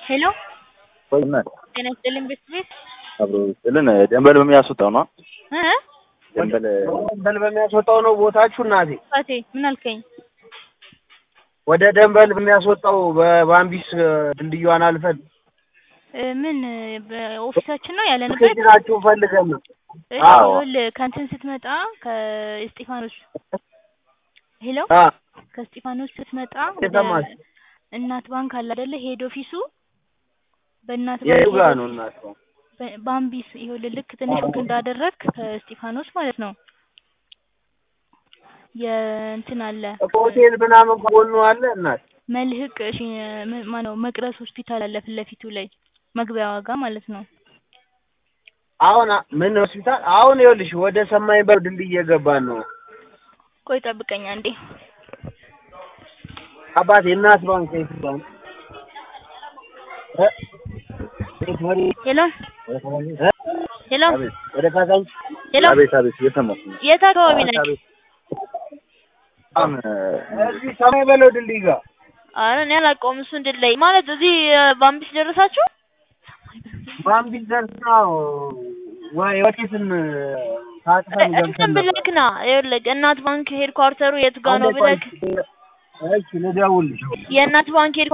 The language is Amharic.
ሄሎ ቆይና ጤና ይስጥልኝ ቤት ቤት አብሮ ስልን ደንበል በሚያስወጣው ነው እ ደንበል ደንበል በሚያስወጣው ነው ቦታችሁ እናቴ። ፋቴ ምን አልከኝ? ወደ ደንበል በሚያስወጣው በባምቢስ ድልድዩን አልፈን እ ምን በኦፊሳችን ነው ያለንበት። ከጅናችሁ ፈልገን ነው። እሺ አዎ። ይኸውልህ ከእንትን ስትመጣ ከእስጢፋኖስ ሄሎ አ ከእስጢፋኖስ ስትመጣ ወደ የሰማሽ? እናት ባንክ አለ አይደለ? ሄድ ኦፊሱ በእናት የቱ ባንክ ጋር ሄድ ነው ኦፊስ እናት? በ- ባምቢስ ይኸውልህ ልክ ትንሽ ወክ እንዳደረግክ ከእስጢፋኖስ ማለት ነው የእንትን አለ ሆቴል ምናምን ከጎኑ አለ እናት። መልህቅ እሺ ም- ማነው መቅረስ ሆስፒታል አለ ፊት ለፊቱ ላይ መግቢያ ዋጋ ማለት ነው። አሁን አ- ምን ሆስፒታል? አሁን ይኸውልሽ ወደ ሰማይ በር ድልድይ እየገባን ነው። ቆይ ጠብቀኝ አንዴ። አባቴ እናት ባንክ የት ባንክ? እ? የት ወሬ? ሄሎ እ? ሄሎ አቤት ወደ ካዛንች ሄሎ አቤት አቤት እየሰማሁ ነው። የት አካባቢ ነህ? በጣም እዚህ ሰማይ በለው ድልድይ ጋር አረ እኔ አላውቀውም። እሱ እንድል ላይ ማለት እዚህ እ፣ ባምቢስ ደረሳችሁ? ባምቢስ ደርሳ ወይ ወዴትን ታጥፈን እንትን ገብተን ነበር። ብለክ ና ይኸውልህ እናት ባንክ ሄድ ኳርተሩ የት ጋ ነው አንዴ ቆይ፣ ብለክ እሺ ልደውልልሽ። የእናት ባንክ ሄድ